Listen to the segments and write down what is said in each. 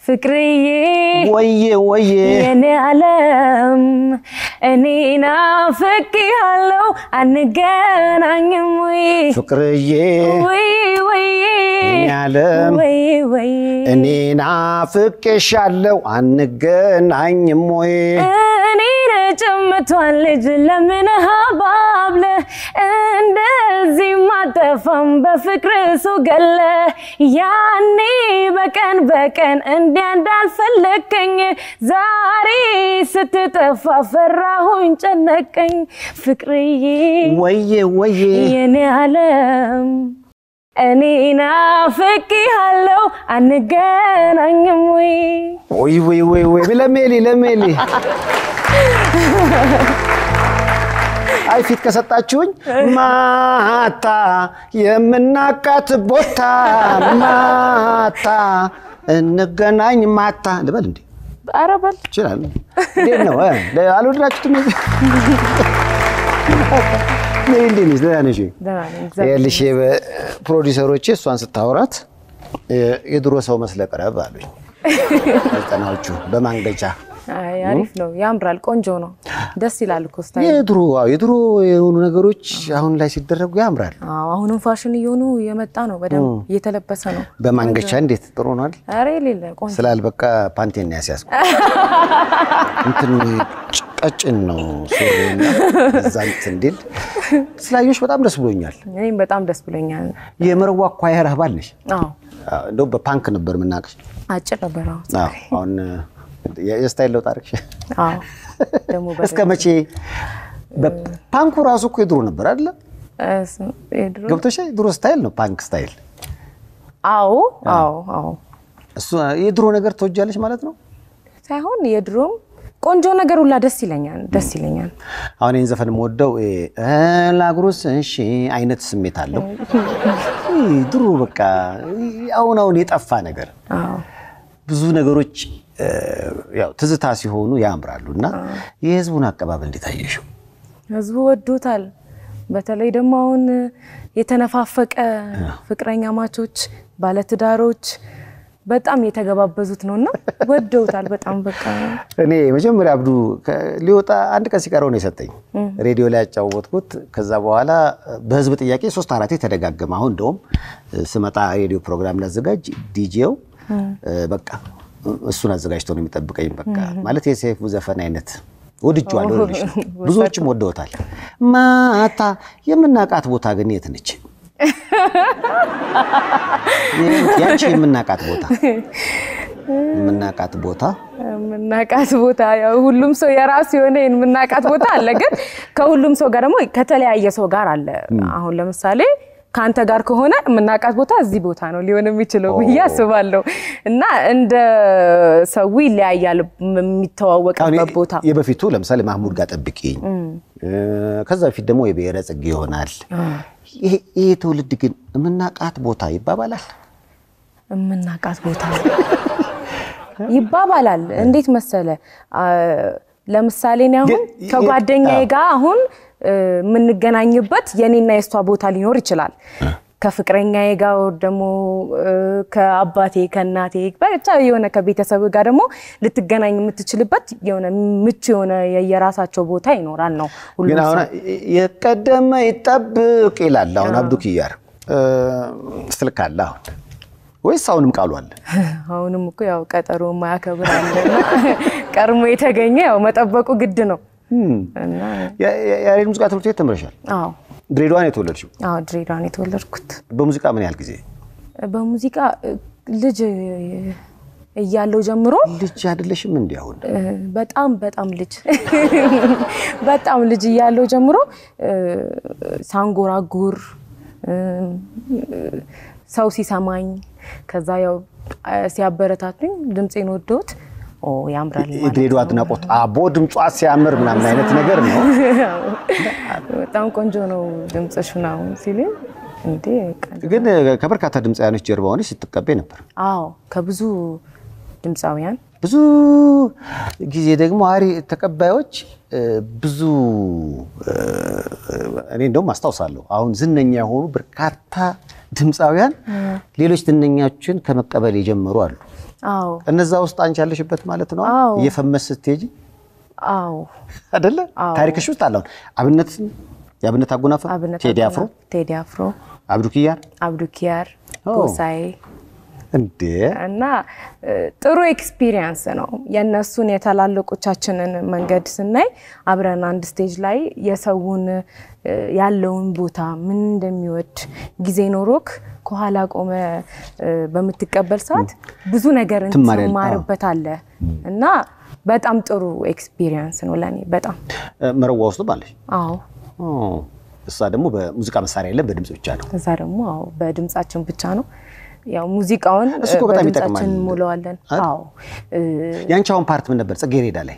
ፍቅርዬ ወዬ ወዬ የኔ ዓለም እኔ ናፍቄሃለሁ አንገናኝም ወይ ፍቅርዬ ወይ ወይ የኔ ዓለም ወይ ወይ እኔ ናፍቄሻለሁ አንገናኝም ወይ እኔን ጭምቷን ልጅ ለምን ሀባብለ እንደዚህ ማጠፋም በፍቅር ሰው ገለ ያኔ በቀን በቀን እንዲያ እንዳልፈለከኝ ዛሬ ስትጠፋ ፈራሁኝ ጨነቀኝ ፍቅርዬ ወዬ ወዬ የኔ ዓለም እኔ ናፍቄሃለሁ አንገናኝም ወይ ወይ ወይ ወይ ወይ ለሜሊ ለሜሊ አይ ፊት ከሰጣችሁኝ ማታ የምናቃት ቦታ ማታ እንገናኝ ማታ ልበል እንዴ? ኧረ በል ይችላል። እንዴት ነው እ? አልወደዳችሁትም? ሜሊ እንዴት ነሽ? ደህና ነሽ? ደህና ነኝ፣ እግዚአብሔር ይኸውልሽ ፕሮዲሰሮቼ እሷን ስታወራት የድሮ ሰው መስለህ ቅረብ አሉኝ። ዘጠናዎቹ በማንገቻ አይ አሪፍ ነው፣ ያምራል፣ ቆንጆ ነው፣ ደስ ይላል እኮ ስታይል። የድሮ አዎ፣ የድሮ የሆኑ ነገሮች አሁን ላይ ሲደረጉ ያምራል። አዎ አሁንም ፋሽን እየሆኑ የመጣ ነው፣ በደንብ እየተለበሰ ነው። በማንገቻ እንዴት ጥሩ ነዋል ኧረ የሌለ ቆንጆ ስላልበቃ ፓንቴን ነው ያስያዝኩ። እንትን ቀጭን ነው ሱሪና እዛ እንትን እንዲል ስላየሁሽ በጣም ደስ ብሎኛል። እኔም በጣም ደስ ብሎኛል። የመረዋ ኳየር አባል ነሽ። አዎ አዎ፣ እንደው በፓንክ ነበር የምናውቅሽ። አጭር ነበር። አዎ አዎ፣ አሁን የስታይል ለውጥ አደረግሽ። አዎ ደግሞ እስከ መቼ? ፓንኩ ራሱ እኮ የድሮ ነበር አይደለ? የድሮ ገብቶሽ ድሮ ስታይል ነው ፓንክ ስታይል። አዎ አዎ አዎ እሱ የድሮ ነገር ትወጃለሽ ማለት ነው። ሳይሆን የድሮም ቆንጆ ነገር ሁላ ደስ ይለኛል፣ ደስ ይለኛል። አሁን ይህን ዘፈን የምወደው ላጉሩስ እሺ አይነት ስሜት አለው። ይህ ድሮ በቃ አሁን አሁን የጠፋ ነገር አዎ ብዙ ነገሮች እ፣ ያው ትዝታ ሲሆኑ ያምራሉ እና የህዝቡን አቀባበል እንዴት አየሽው? ህዝቡ ወዶታል። በተለይ ደግሞ አሁን የተነፋፈቀ ፍቅረኛ ማቾች፣ ባለትዳሮች በጣም የተገባበዙት ነውና ወደውታል በጣም በቃ እኔ መጀመሪያ አብዱ ከ- ሊወጣ አንድ ቀን ሲቀረው ነው የሰጠኝ ሬዲዮ ላይ ያጫወትኩት። ከዛ በኋላ በህዝብ ጥያቄ ሶስት አራቴ ተደጋገመ። አሁን እንደውም ስመጣ ሬዲዮ ፕሮግራም ላዘጋጅ ዲጄው በቃ እሱን አዘጋጅቶ ነው የሚጠብቀኝ። በቃ ማለት የሰይፉ ዘፈን አይነት ወድጄዋለሁ ልልሽ ነው። ብዙዎችም ወደውታል። ማታ የምናውቃት ቦታ ግን የት ነች? ያቺ የምናውቃት ቦታ የምናውቃት ቦታ የምናውቃት ቦታ ያው ሁሉም ሰው የራሱ የሆነ የምናውቃት ቦታ አለ። ግን ከሁሉም ሰው ጋር ደግሞ ከተለያየ ሰው ጋር አለ። አሁን ለምሳሌ ከአንተ ጋር ከሆነ የምናውቃት ቦታ እዚህ ቦታ ነው ሊሆን የሚችለው ብዬ አስባለሁ። እና እንደ ሰው ይለያያል የሚተዋወቅበት ቦታ። የበፊቱ ለምሳሌ ማህሙድ ጋር ጠብቂኝ፣ ከዛ በፊት ደግሞ የብሔረ ጽጌ ይሆናል። ይሄ ይሄ ትውልድ ግን የምናውቃት ቦታ ይባባላል። የምናውቃት ቦታ ይባባላል። እንዴት መሰለ ለምሳሌ እኔ አሁን ግን- ከጓደኛዬ ጋር አሁን የምንገናኝበት የኔና የእሷ ቦታ ሊኖር ይችላል። ከፍቅረኛዬ ጋር ወር ደግሞ ከአባቴ ከእናቴ ብቻ የሆነ ከቤተሰብ ጋር ደግሞ ልትገናኝ የምትችልበት የሆነ ምቹ የሆነ የየራሳቸው ቦታ ይኖራል ነው ሁሉም ግን አሁን ሰው። የቀደመ ይጠብቅ ይላል። አሁን አብዱ ኪያር ስልክ አለ አሁን ወይስ አሁንም ቃሉ አለ? አሁንም እኮ ያው ቀጠሮ የማያከብር አለና ቀድሞ የተገኘ ያው መጠበቁ ግድ ነው እና ያ- ያ- ያሬድ ሙዚቃ ትምህርት ቤት ተምረሻል። አዎ ድሬዳዋ ነው የተወለድሽው። አዎ ድሬዳዋ ነው የተወለድኩት። በሙዚቃ ምን ያህል ጊዜ? በሙዚቃ ልጅ እያለው ጀምሮ ልጅ አይደለሽም እንዲ አሁን በጣም በጣም ልጅ በጣም ልጅ እያለው ጀምሮ ሳንጎራጉር ሰው ሲሰማኝ ከዛ ያው ሲያበረታቱኝ ድምፄን ወደውት ኦ ያምራል ማለት የድሬዳዋ አድናቆት አቦ ድምጿ ሲያምር ምናምን አይነት ነገር ነው። በጣም ቆንጆ ነው ድምፅሽ ምናምን ሲሉኝ እንዴ በቃ ግን ከበርካታ ድምፃውያኖች ጀርባ ሆነሽ ስትቀቤ ነበር። አዎ ከብዙ ድምፃውያን ብዙ ጊዜ ደግሞ አሪ ተቀባዮች እ፣ ብዙ እ፣ እኔ እንደውም አስታውሳለሁ አሁን ዝነኛ የሆኑ በርካታ ድምፃውያን ሌሎች ዝነኛዎችን ከመቀበል የጀመሩ አሉ። አዎ እነዛ ውስጥ አንቺ ያለሽበት ማለት ነው። አዎ። እየፈመስ ስትሄጂ አዎ አይደለ? ታሪክሽ ውስጥ አለውን አብነት የአብነት አጎናፍር፣ አብነት ቴዲ አፍሮ፣ አጎናፍር፣ ቴዲ አፍሮ፣ አብዱ ኪያር አብዱ ኪያር፣ ኦ። ጎሳዬ እንዴ እና እ፣ ጥሩ ኤክስፒሪየንስ ነው። የእነሱን የታላላቆቻችንን መንገድ ስናይ አብረን አንድ ስቴጅ ላይ የሰውን እ፣ ያለውን ቦታ ምን እንደሚወድ ጊዜ ኖሮክ ከኋላ ቆመ እ፣ በምትቀበል ሰዓት ብዙ ነገር ትማሪያለሽ። ትማርበታለህ እና በጣም ጥሩ ኤክስፒሪየንስ ነው ለእኔ በጣም እ፣ መረዋ ውስጥ ባለሽ አዎ። እሷ ደግሞ በሙዚቃ መሳሪያ የለም በድምፅ ብቻ ነው። እዛ ደግሞ አዎ በድምጻችን ብቻ ነው ያው ሙዚቃውን እሱ እኮ በጣም ይጠቅማል። በድምጻችን እንሞላዋለን። አዎ እ፣ ያንቺ አሁን ፓርት ምን ነበር? ጽጌረዳ ላይ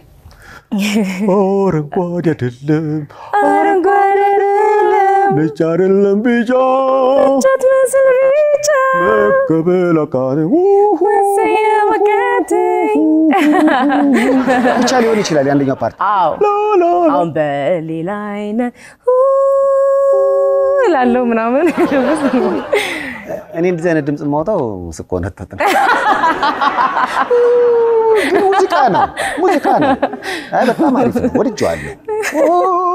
አረንጓዴ አይደለም አረንጓዴ አይደለም ነጭ አይደለም ቢጫ ጫት መስል ብቻ መቀበል አቃተ መሰየም አቃተኝ። ብቻ ሊሆን ይችላል የአንደኛው ፓርት አዎ አሁን በሌላ አይነት እላለሁ ምናምን እኔ እንደዚህ አይነት ድምፅ የማውጣው ስቆነጠጥ ነው። ግን ሙዚቃ ነው ሙዚቃ ነው። አይ በጣም አሪፍ ነው፣ ወድጄዋለሁ።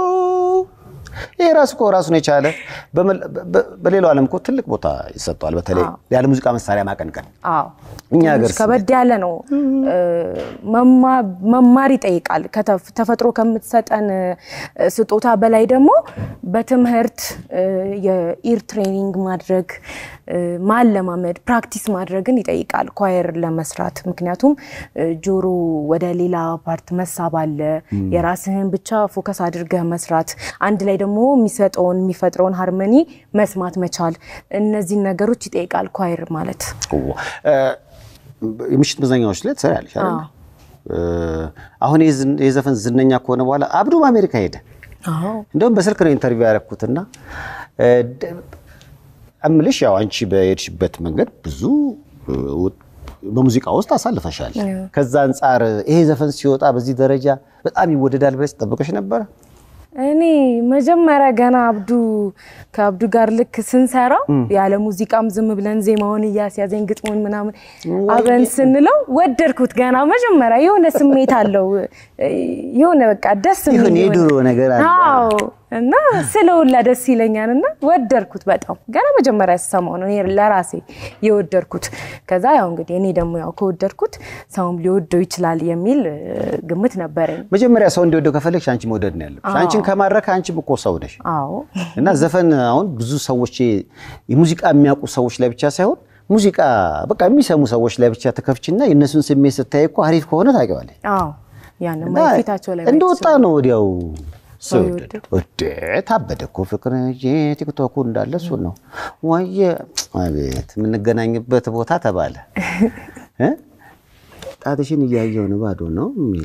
ይሄ ራሱ እኮ ራሱን የቻለ በመል- በ- በሌላው ዓለም እኮ ትልቅ ቦታ ይሰጠዋል። በተለይ ያለ ሙዚቃ መሳሪያ ማቀንቀን አዎ እኛ ሀገር ትንሽ ከበድ ያለ ነው። እ፣ መማ- መማር ይጠይቃል። ከተፍ- ተፈጥሮ ከምትሰጠን እ፣ ስጦታ በላይ ደግሞ በትምህርት እ፣ የኢር ትሬኒንግ ማድረግ እ፣ ማለማመድ፣ ፕራክቲስ ማድረግን ይጠይቃል ኳየር ለመስራት። ምክንያቱም እ፣ ጆሮ ወደ ሌላ ፓርት መሳብ አለ። የራስህን ብቻ ፎከስ አድርገህ መስራት፣ አንድ ላይ ደግሞ የሚሰጠውን የሚፈጥረውን ሃርመኒ መስማት መቻል፣ እነዚህን ነገሮች ይጠይቃል ኳየር ማለት። እ፣ የምሽት መዝናኛዎች ላይ ትሰሪያለሽ አይደል? እ፣ አሁን ይህ ዝን- ይህ ዘፈን ዝነኛ ከሆነ በኋላ አብዱም አሜሪካ ሄደ። አዎ እንደውም በስልክ ነው ኢንተርቪው ያደረኩትና እ፣ ደ- እምልሽ ያው አንቺ በሄድሽበት መንገድ ብዙ እ፣ ውጥ- በሙዚቃ ውስጥ አሳልፈሻል። ከዛ አንጻር ይሄ ዘፈን ሲወጣ በዚህ ደረጃ በጣም ይወደዳል ብለሽ ጠብቀሽ ነበረ? እኔ መጀመሪያ ገና አብዱ ከአብዱ ጋር ልክ ስንሰራ ያለ ሙዚቃም ዝም ብለን ዜማውን እያስያዘኝ ግጥሙን ምናምን አብረን ስንለው ወደድኩት። ገና መጀመሪያ የሆነ ስሜት አለው የሆነ በቃ ደስ የሚል ይሁን የሆነ- የድሮ ነገር አለ። አዎ እና ስለውላ ደስ ይለኛል እና ወደድኩት በጣም ገና መጀመሪያ ስሰማው ነው እኔ ለራሴ የወደድኩት። ከዛ ያው እንግዲህ እኔ ደግሞ ያው ከወደድኩት ሰውም ሊወደው ይችላል የሚል እ፣ ግምት ነበረኝ። መጀመሪያ ሰው እንዲወደው ከፈለግሽ አንቺ መውደድ ነው ያለብሽ። አንቺን ከማረከ አንቺም እኮ ሰው ነሽ። አዎ እና ዘፈን አሁን ብዙ ሰዎች የሙዚቃ የሚያውቁ ሰዎች ላይ ብቻ ሳይሆን ሙዚቃ በቃ የሚሰሙ ሰዎች ላይ ብቻ ተከፍችና የእነሱን ስሜት ስታይ እኮ አሪፍ ከሆነ ታውቂዋለሽ። አዎ ያንን እና ማየት ፊታቸው ላይ እንደወጣ ነው ወዲያው ሰው ሰው ይወደድ ወደ ታበደ እኮ ፍቅር እንጂ ቲክቶኩ እንዳለ እሱ ነው ወየ አቤት የምንገናኝበት ቦታ ተባለ እ? ጣትሽን እያየው ነው ባዶ ነው የሚል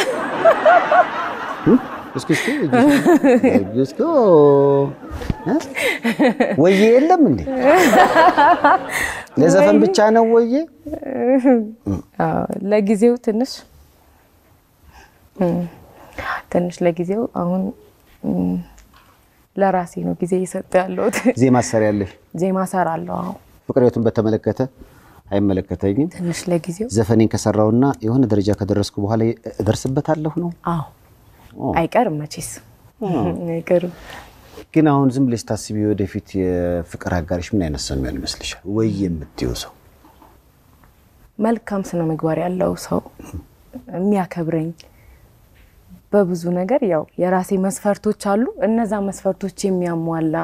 እ? እስኪ እስኪ እጅ እስኪ ኦ፣ እ? ወዬ የለም እንዴ ለዘፈን ብቻ ነው ወዬ አዎ፣ ለጊዜው ትንሽ እም፣ ትንሽ ለጊዜው አሁን እም፣ ለራሴ ነው ጊዜ እየሰጠ ያለሁት። ዜማ ትሰሪያለሽ ዜማ ሰራለሁ። አዎ ፍቅር ህይወቱን በተመለከተ አይመለከተኝም ትንሽ ለጊዜው ዘፈኔን ከሰራውና የሆነ ደረጃ ከደረስኩ በኋላ እደርስበታለሁ ነው። አዎ አይቀርም መቼስ አይቀርም። ግን አሁን ዝም ብለሽ ታስቢ ወደፊት የፍቅር አጋሪሽ ምን አይነት ሰው የሚሆን ይመስልሻል? ወይ የምትይው ሰው መልካም ስነ ምግባር ያለው ሰው የሚያከብረኝ በብዙ ነገር ያው የራሴ መስፈርቶች አሉ። እነዛ መስፈርቶች የሚያሟላ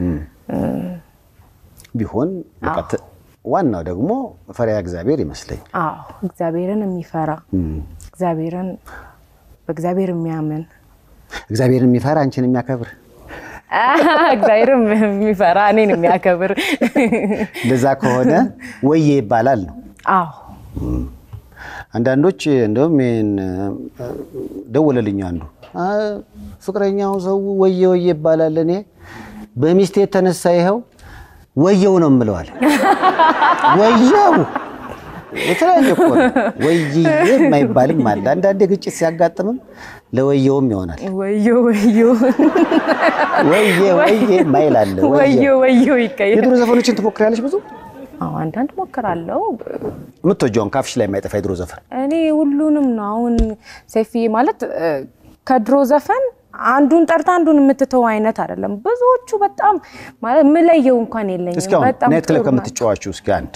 ቢሆን በቃ ተ- ዋናው ደግሞ ፈሪሃ እግዚአብሔር ይመስለኝ። አዎ እግዚአብሔርን የሚፈራ እግዚአብሔርን በእግዚአብሔር የሚያምን እግዚአብሔርን የሚፈራ አንቺን የሚያከብር እግዚአብሔርን የሚፈራ እኔን የሚያከብር እንደዛ ከሆነ ወዬ ይባላል ነው። አዎ አንዳንዶች እንደውም ይሄን እ፣ ደወለልኝ አንዱ አ፣ ፍቅረኛው ሰው ወየ ወየ ይባላል። እኔ በሚስቴ የተነሳ ይኸው ወየው ነው የምለዋል። ወየው የተለያየ እኮ ነው። ወይዬ የማይባልም አለ። አንዳንዴ ግጭት ሲያጋጥምም ለወየውም ይሆናል። ወዮ ወዮ ወዬ ወዬ ማይል አለ። ወዮ ወዮ ይቀየር። የድሮ ዘፈኖችን ትሞክሪያለሽ? ብዙ አዎ አንዳንድ ሞክራለሁ። የምትወጂውን ካፍሽ ላይ የማይጠፋ የድሮ ዘፈን እኔ ሁሉንም ነው። አሁን ሰይፍዬ ማለት እ፣ ከድሮ ዘፈን አንዱን ጠርታ አንዱን የምትተው አይነት አይደለም። ብዙዎቹ በጣም ማለት የምለየው እንኳን የለኝም። እስኪ አሁን በጣም ናይት ክለብ ጥሩ ናቸው። ከምትጫዋችው እስኪ አንድ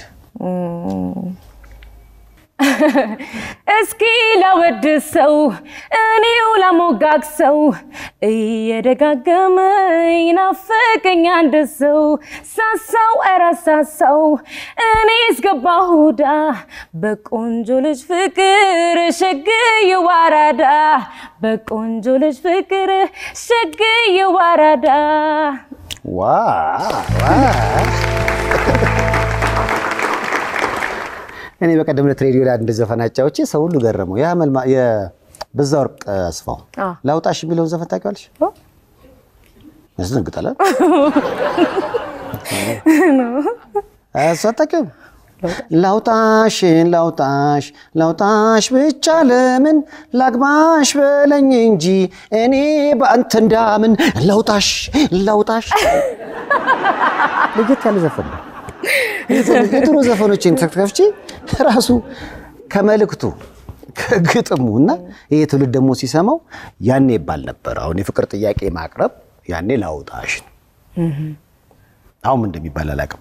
እስኪ ላወድሰው እኔው ላሞጋግሰው እየደጋገመ ይናፍቀኝ አንድ ሰው ሳሳው ኧረ ሳሳው እኔ እስገባሁዳ በቆንጆ ልጅ ፍቅር ሸግዬ ዋራዳ በቆንጆ ልጅ ፍቅር ሸግዬ ዋራዳ ዋ ዋ እኔ በቀደም ዕለት ሬዲዮ ላይ አንድ ዘፈን አጫውቼ ሰው ሁሉ ገረመው። ያ መልማ የበዛ ወርቅ አስፋው አ። ላውጣሽ የሚለውን ዘፈን ታውቂዋለሽ? ያስደንግጣል። እሱ አታውቂውም? ላውጣሽ ላውጣሽ ላውጣሽ ብቻ ለምን ላግባሽ በለኝ እንጂ እኔ በአንተ እንዳምን ላውጣሽ ላውጣሽ ለየት ያለ ዘፈን ነው። የድሮ ዘፈኖችን ተከፍቼ ራሱ ከመልእክቱ ከግጥሙ እና ይሄ ትውልድ ደግሞ ሲሰማው ያኔ ይባል ነበር። አሁን የፍቅር ጥያቄ ማቅረብ ያኔ ላውጣሽ ነው። አሁን ምን እንደሚባል አላውቅም።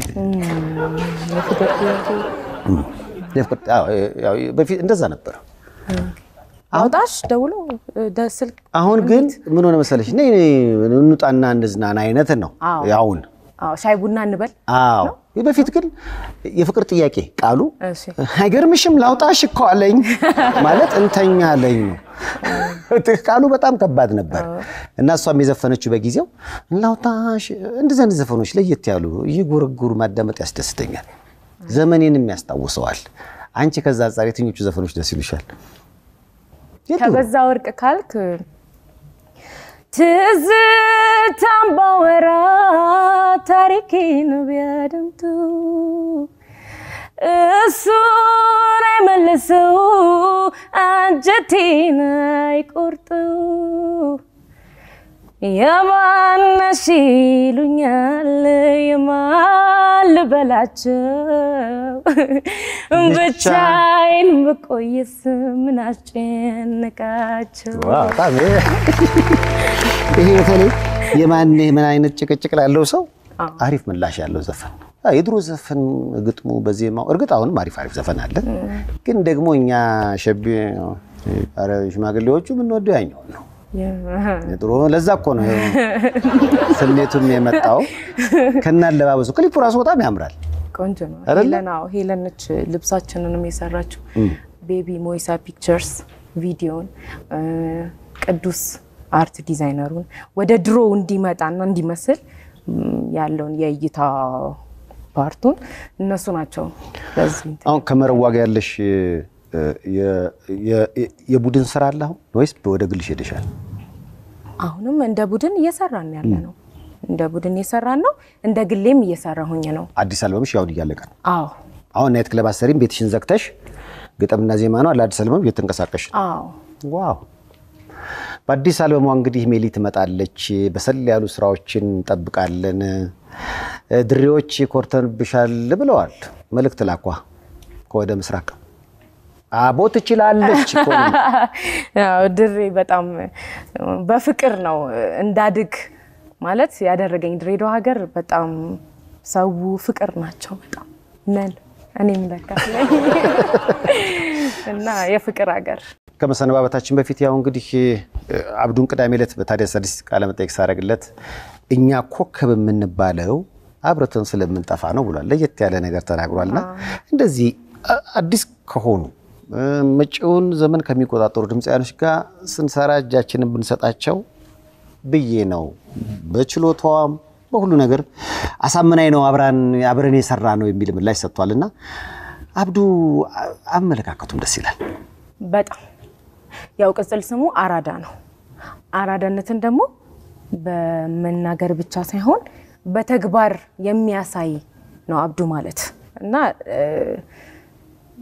የፍቅር- አዎ፣ ያው በፊት እንደዛ ነበር። አውጣሽ ደውሎ ደ- ስልክ አሁን ግን ምን ሆነ መሰለሽ እኔ እንውጣና እንዝናና አይነት ነው አዎ። አሁን አዎ ሻይ ቡና እንበል አዎ በፊት ግን የፍቅር ጥያቄ ቃሉ እሺ አይገርምሽም ላውጣሽ እኮ አለኝ ማለት እንተኛ አለኝ ነው። ቃሉ በጣም ከባድ ነበር እና እሷም የዘፈነችው በጊዜው ላውጣሽ እንደዚህ አይነት ዘፈኖች ለየት ያሉ እየጎረጎሩ ማዳመጥ ያስደስተኛል። ዘመኔንም ያስታውሰዋል። አንቺ ከዛ አንጻር የትኞቹ ዘፈኖች ደስ ይሉሻል? የቱ? ከበዛ ወርቅ ካልክ ትዝታም ባወራ ታሪኬን ቢያደምጡ እሱን አይመልሰው አንጀቴን አይቆርጡ የማነሽ ይሉኛል የማን ልበላቸው ብቻዬን ብቆይስ ምን አስጨነቃቸው ዋው፣ በጣም ይሄ በተለይ የማን ምን አይነት ጭቅጭቅ ላለው ሰው አሪፍ ምላሽ ያለው ዘፈን ነው። አዎ፣ የድሮ ዘፈን ግጥሙ በዜማው እርግጥ አሁንም አሪፍ አሪፍ ዘፈን አለ። ግን ደግሞ እኛ ሸቢ ኧረ ሽማግሌዎቹ የምንወደው ያኛውን ነው። የድሮ ለዛ እኮ ነው ስሜቱም የመጣው ከና አለባበሱ። ክሊፑ ራሱ በጣም ያምራል። ቆንጆ ነው። አይደለ? ሄለን አዎ፣ ሄለን ነች ልብሳችንንም የሰራችው። ቤቢ ሞይሳ ፒክቸርስ ቪዲዮን እ፣ ቅዱስ አርት ዲዛይነሩን ወደ ድሮ እንዲመጣና እንዲመስል ም፣ ያለውን የእይታ ፓርቱን እነሱ ናቸው። በዚህ እንትን አሁን ከመረዋ ጋር ያለሽ እ፣ የ- የ- የቡድን ስራ አለ አሁን ወይስ ወደ ግልሽ ሄደሻል? አሁንም እንደ ቡድን እየሰራን ያለ ነው። እንደ ቡድን እየሰራን ነው። እንደ ግሌም እየሰራሁኝ ነው። አዲስ አልበምሽ ያሁን እያለቀ ነው። አዎ አሁን ናይት ክለብ አሰሪም ቤትሽን ዘግተሽ ግጥምና ዜማ ነው ለአዲስ አልበም እየተንቀሳቀሽ ነው። አዎ ዋው! በአዲስ አልበሟ እንግዲህ ሜሊ ትመጣለች። በሰል ያሉ ስራዎችን እንጠብቃለን። እ፣ ድሬዎች ኮርተንብሻል ብለዋል። መልእክት ላኳ ከወደ ምስራቅ አቦ ትችላለች እኮ ነው። ያው ድሬ በጣም በፍቅር ነው እንዳድግ ማለት ያደረገኝ። ድሬዳዋ ሀገር በጣም ሰው ፍቅር ናቸው በጣም ነን። እኔም ለካ ነኝ እና የፍቅር ሀገር ከመሰነባበታችን በፊት ያው እንግዲህ እ፣ አብዱን ቅዳሜ ዕለት በታዲያስ አዲስ ቃለ መጠይቅ ሳደርግለት እኛ ኮከብ የምንባለው አብረተን ስለምንጠፋ ነው ብሏል። ለየት ያለ ነገር ተናግሯልና እንደዚህ አ- አዲስ ከሆኑ እ፣ መጪውን ዘመን ከሚቆጣጠሩ ድምፃያኖች ጋር ስንሰራ እጃችንን ብንሰጣቸው ብዬ ነው። በችሎታዋም በሁሉ ነገር አሳምናኝ ነው አብራን አብረን የሰራ ነው የሚል ምላሽ ሰጥቷልና አብዱ አ- አመለካከቱም ደስ ይላል። በጣም ያው ቅጽል ስሙ አራዳ ነው። አራዳነትን ደግሞ በመናገር ብቻ ሳይሆን በተግባር የሚያሳይ ነው አብዱ ማለት እና እ፣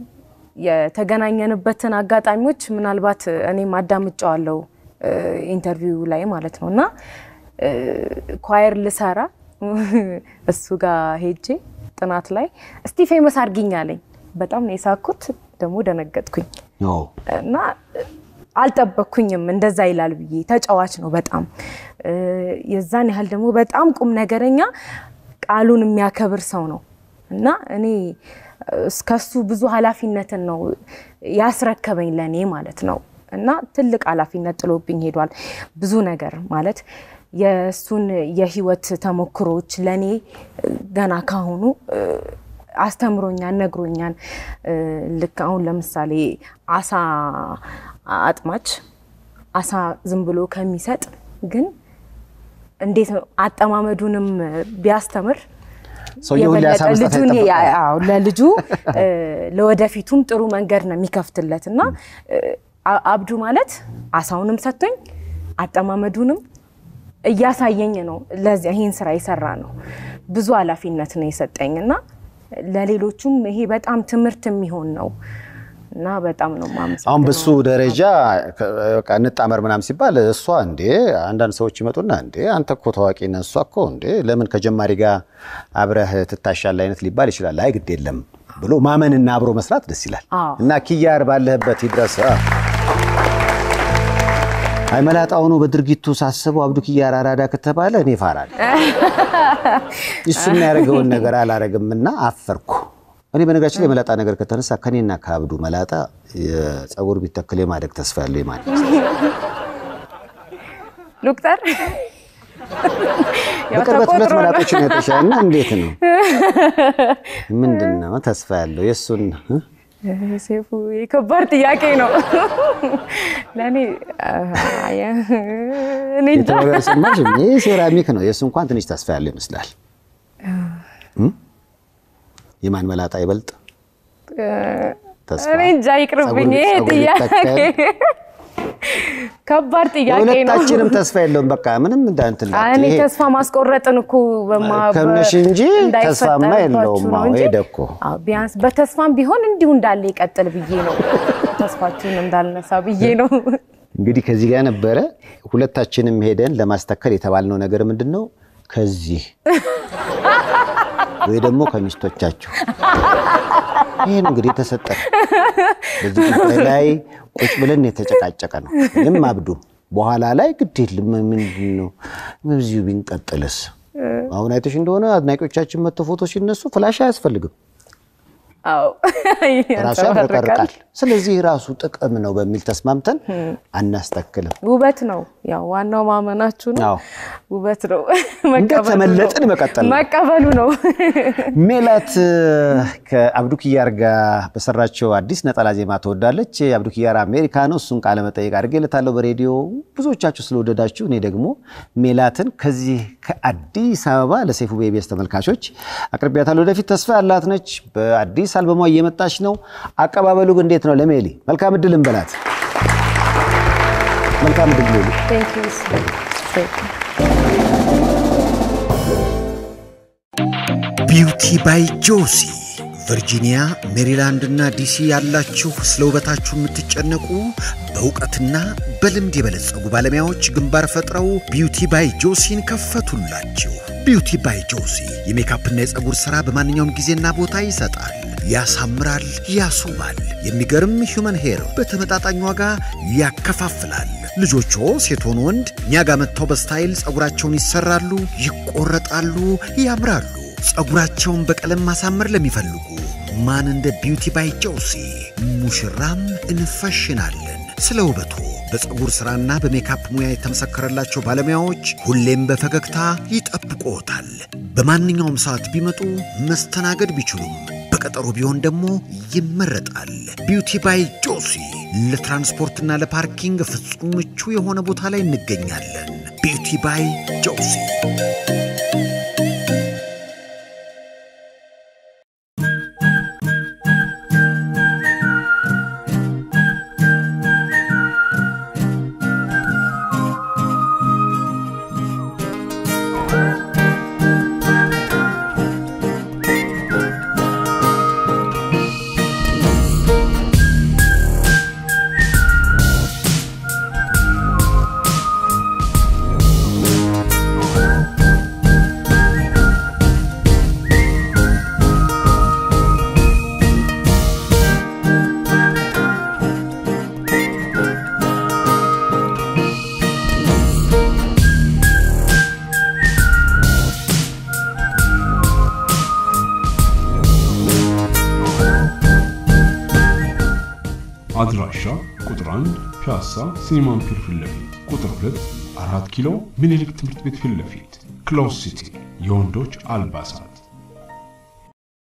የተገናኘንበትን አጋጣሚዎች ምናልባት እኔም አዳምጫዋለሁ ኢንተርቪው ላይ ማለት ነው እና ኳየር ልሰራ እሱ ጋር ሄጄ ጥናት ላይ እስቲ ፌመስ አድርጊኝ አለኝ። በጣም ነው የሳኩት፣ ደግሞ ደነገጥኩኝ እና አልጠበቅኩኝም እንደዛ ይላል ብዬ። ተጫዋች ነው በጣም የዛን ያህል ደግሞ በጣም ቁም ነገረኛ፣ ቃሉን የሚያከብር ሰው ነው እና እኔ እስከሱ ብዙ ኃላፊነትን ነው ያስረከበኝ ለእኔ ማለት ነው እና ትልቅ ኃላፊነት ጥሎብኝ ሄዷል። ብዙ ነገር ማለት የእሱን የህይወት ተሞክሮች ለእኔ ገና ካሁኑ አስተምሮኛል፣ ነግሮኛል። ልክ አሁን ለምሳሌ አሳ አጥማች አሳ ዝም ብሎ ከሚሰጥ ግን እንዴት ነው አጠማመዱንም ቢያስተምር ለልጁ ለወደፊቱም ጥሩ መንገድ ነው የሚከፍትለት እና አብዱ ማለት አሳውንም ሰጥቶኝ አጠማመዱንም እያሳየኝ ነው። ለዚያ ይህን ስራ የሰራ ነው። ብዙ ኃላፊነት ነው የሰጠኝ እና ለሌሎቹም ይሄ በጣም ትምህርት የሚሆን ነው እና በጣም ነው ማመሰግነው። አሁን በሱ ደረጃ በቃ እንጣመር ምናምን ሲባል እሷ እንዴ አንዳንድ ሰዎች ይመጡና እንዴ አንተ እኮ ታዋቂ ነህ፣ እሷ እኮ እንዴ ለምን ከጀማሪ ጋር አብረህ ትታሻለህ አይነት ሊባል ይችላል። አይ ግድ የለም ብሎ ማመንና አብሮ መስራት ደስ ይላል እና ኪያር ባለህበት ይድረስ። አይ መላጣው ነው በድርጊቱ ሳስበው አብዱ ኪያር አራዳ ከተባለ እኔ እፈራለሁ። እሱ የሚያደርገውን ነገር አላረግምና አፈርኩ። እኔ በነገራችን ላይ የመላጣ ነገር ከተነሳ ከኔና ከአብዱ መላጣ የፀጉር ቢተክል የማደግ ተስፋ ያለው ማለት ሉቅጠር በቅርበት ሁለት መላጦችን ያጠሻና እንዴት ነው ምንድን ነው ተስፋ ያለው የእሱን ሴፉ የከባድ ጥያቄ ነው ለእኔ። እኔ እንጃ ስማሽ ይህ ሴራሚክ ነው። የእሱ እንኳን ትንሽ ተስፋ ያለው ይመስላል። የማን መላጣ ይበልጥ ተስፋ? እኔ እንጃ ይቅርብኝ። ይሄ ጥያቄ ከባድ ጥያቄ ነው። ሁለታችንም ተስፋ የለውም። በቃ ምንም እንዳንትን እኔ ተስፋ ማስቆረጥን እኮ ከምነሽ እንጂ ተስፋማ የለውም። ሄደ እኮ ቢያንስ በተስፋም ቢሆን እንዲሁ እንዳለ ይቀጥል ብዬ ነው። ተስፋችሁን እንዳልነሳ ብዬ ነው። እንግዲህ ከዚህ ጋር ነበረ ሁለታችንም ሄደን ለማስተከል የተባልነው ነገር ምንድን ነው? ከዚህ ወይ ደግሞ ከሚስቶቻችሁ ይህን እንግዲህ የተሰጠ በዚህ ጉዳይ ላይ ቁጭ ብለን የተጨቃጨቀ ነው። ምንም አብዱ በኋላ ላይ ግድ የለም ምንድን ነው በዚሁ ቢንቀጥልስ? አሁን አይተሽ እንደሆነ አድናቂዎቻችን መጥተው ፎቶ ሲነሱ ፍላሽ አያስፈልግም፣ አዎ ራሱ ያብረቀርቃል። ስለዚህ ራሱ ጥቅም ነው በሚል ተስማምተን አናስተክልም። ውበት ነው ያው ዋናው ማመናችሁ ነው። አዎ ውበት ነው እንደተመለጥን መቀጠል ነው። መቀበሉ ነው። ሜላት ከአብዱ ኪያር ጋር በሰራቸው አዲስ ነጠላ ዜማ ትወዳለች። አብዱ ኪያር አሜሪካ ነው። እሱን ቃለ መጠይቅ አድርጌለታለሁ በሬዲዮ ብዙዎቻችሁ ስለወደዳችሁ፣ እኔ ደግሞ ሜላትን ከዚህ ከአዲስ አበባ ለሴፉ ቤቤስ ተመልካቾች አቅርቢያታለሁ። ወደፊት ተስፋ ያላት ነች። በአዲስ አልበሟ እየመጣች ነው። አቀባበሉ ግን እንዴት ነው? ለሜሊ መልካም እድል እንበላት። መልካም እድል ሜሊ። Thank you. Thank you. ቢውቲ ባይ ጆሲ ቨርጂኒያ፣ ሜሪላንድ እና ዲሲ ያላችሁ ስለ ውበታችሁ የምትጨነቁ በእውቀትና በልምድ የበለጸጉ ባለሙያዎች ግንባር ፈጥረው ቢውቲ ባይ ጆሲን ከፈቱላችሁ። ቢውቲ ባይ ጆሲ የሜካፕና የፀጉር ሥራ በማንኛውም ጊዜና ቦታ ይሰጣል፣ ያሳምራል፣ ያስውባል። የሚገርም ሂውመን ሄር በተመጣጣኝ ዋጋ ያከፋፍላል። ልጆቹ ሴት ሆኑ ወንድ እኛ ጋር መጥተው በስታይል ፀጉራቸውን ይሰራሉ፣ ይቆረጣሉ፣ ያምራሉ። ፀጉራቸውን በቀለም ማሳመር ለሚፈልጉ ማን እንደ ቢውቲ ባይ ጆሲ ሙሽራም እንፈሽናለን። ስለ ውበቱ በፀጉር ሥራና በሜካፕ ሙያ የተመሰከረላቸው ባለሙያዎች ሁሌም በፈገግታ ይጠብቅዎታል። በማንኛውም ሰዓት ቢመጡ መስተናገድ ቢችሉም በቀጠሮ ቢሆን ደግሞ ይመረጣል። ቢውቲ ባይ ጆሲ ለትራንስፖርትና ለፓርኪንግ ፍጹም ምቹ የሆነ ቦታ ላይ እንገኛለን። ቢውቲ ባይ ጆሲ አድራሻ ቁጥር 1 ፒያሳ ሲኒማ ፒር ፊት ለፊት፣ ቁጥር 2 አራት ኪሎ ምኒልክ ትምህርት ቤት ፊት ለፊት። ክሎዝ ሲቲ የወንዶች አልባሳት